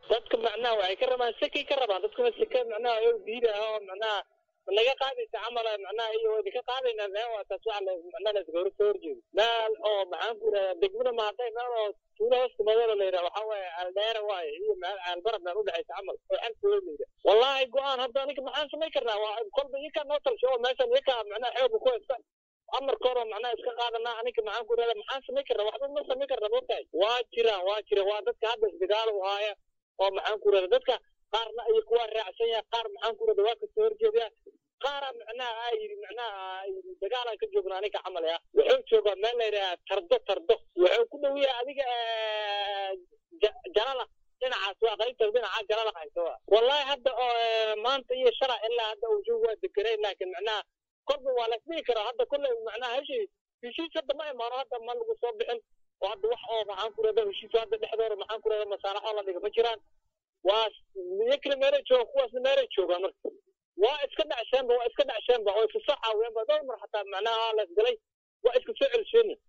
dadka macnaha waxay ka rabaan sekay ka rabaan dadkuna seke macnaha ay diida oo macnaha naga qaadaysa camal macnaha iyo waa idinka qaadaynaa meel waa taas waxa macnaha la iska soo horjeedo meel oo maxaan ku yidhahdaa degmada mahadday meel oo tuulo hoostimadooda la yidhaha waxaa waaye aldheera waaye iyo meel aalbarab meel udhexaysa camal oo xantooda la yidhaha wallahi go-aan hadda aniga maxaan samayn karnaa waa kolba iyakaa noo talsho oo meeshan iyakaa macnaha xooga ku haysta amarkooda macnaha iska qaadanaa aniga maxaan ku yidhahdaa maxaan samayn karnaa waxba ma samayn karnaa moogtahay waa jiraan waa jira waa dadka hadda isdagaal u haaya oo maxaan ku yidhahdaa dadka qaarna ay kuwa raacsan yahay qaar maxaan ku yidhahdaa waa kasoo horjeedaya qaara macnaha aa yidhi macnaha yidhi dagaalaan ka joogna aniga camal ah wuxuu joogaa meel la yidhaha tardo tardo wuxuu ku dhow yahay adiga jalala dhinacaas waa qaybta dhinaca jalala hayso wa wallahi hadda oo maanta iyo shalay ilaa hadda uu joog waa deganay laakiin macnaha kolba waa lasdhihi karaa hadda kolley macnaha heshii heshiis hadda ma imaano hadda ma lagu soo bixin oo hadda wax oo maxaan ku rahda heshiis hadda dhexdooda maxaan ku rahda masaalaxoo la dhiga ma jiraan waa iyakina meelay joogaan kuwaasna meelay joogaan marka waa iska dhacsheenba waa iska dhacsheenba oo iska soo caawiyeenba dhowr mar xataa macnaha la isgalay waa iska soo celisheenna